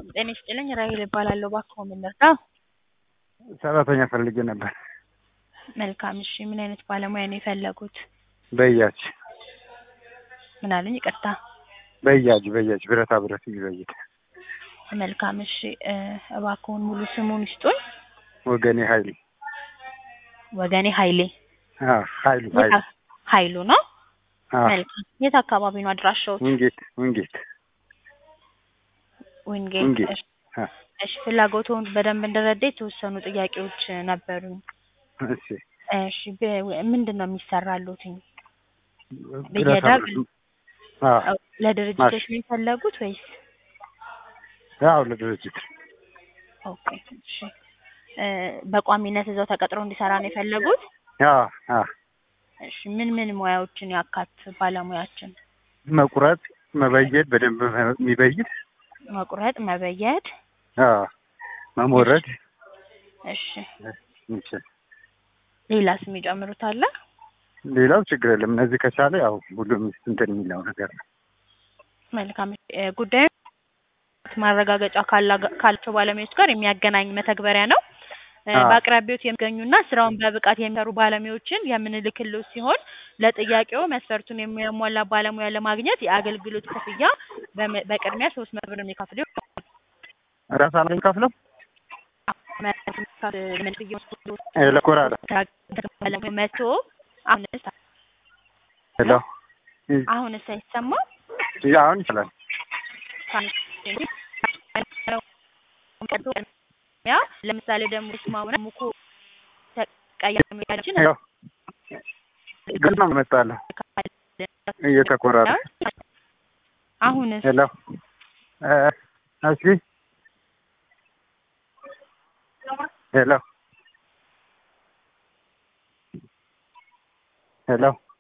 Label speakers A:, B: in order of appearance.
A: ጤና ይስጥልኝ ራሄል እባላለሁ። እባክዎ ምን ልርዳ?
B: ሰራተኛ ፈልጌ ነበር።
A: መልካም እሺ፣ ምን አይነት ባለሙያ ነው የፈለጉት?
B: በያጅ
A: ምን አሉኝ? ይቅርታ።
B: በያጅ በያጅ ብረታ ብረት የሚበይድ
A: መልካም እሺ፣ እ እባክዎን ሙሉ ስሙን ይስጡኝ።
B: ወገኔ ኃይሌ
A: ወገኔ ኃይሌ
B: አዎ፣ ኃይሉ ኃይሉ
A: የት- ኃይሉ ነው።
B: አዎ፣
A: መልካም የት አካባቢ ነው አድራሻዎት?
B: ውንጌት ውንጌት
A: ዊንጌት።
B: ውንጌት
A: እሺ፣
B: አ
A: እሺ፣ ፍላጎቱን በደንብ እንድረዳ የተወሰኑ ጥያቄዎች ነበሩኝ።
B: እሺ
A: እሺ፣ በ- ምንድን ነው የሚሰራሉትኝ?
B: ብረታ
A: ብየዳ
B: ብረት አዎ፣
A: ለድርጅቶች ነው የፈለጉት ወይስ?
B: ያው ለድርጅት
A: ኦኬ እሺ። እ በቋሚነት እዛው ተቀጥሮ እንዲሰራ ነው የፈለጉት?
B: አዎ አዎ
A: እሺ ምን ምን ሙያዎችን ያካት ባለሙያችን?
B: መቁረጥ መበየድ በደንብ የሚበይድ
A: መቁረጥ፣ መበየድ።
B: አዎ መሞረድ
A: እሺ
B: ይችል
A: ሌላስ የሚጨምሩት አለ?
B: ሌላው ችግር የለም። እነዚህ ከቻለ ያው ሁሉም እንትን የሚለው ነገር ነው።
A: መልካም እ ጉዳዩ ማረጋገጫ ካላ- ካላቸው ባለሙያዎች ጋር የሚያገናኝ መተግበሪያ ነው። እ
B: አዎ።
A: በአቅራቢዎት የሚገኙና ስራውን በብቃት የሚሰሩ ባለሙያዎችን የምንልክልዎት ሲሆን ለጥያቄው መስፈርቱን የሚያሟላ ባለሙያ ለማግኘት የአገልግሎት ክፍያ በመ- በቅድሚያ ሶስት መቶ ብር የሚከፍሉ
B: ራሳ ነው የሚከፍለው ለኮራዳ
A: መቶ አሁንስ
B: ሄሎ
A: አሁንስ አይሰማም?
B: አሁን ይችላል።
A: ያ ለምሳሌ ደግሞ ስማውና ሙኮ ተቀያሚዎችን
B: ያው ግን ነው መጣለሁ እየተቆራረ
A: አሁንስ
B: ሄሎ እ እስኪ ሄሎ ሄሎ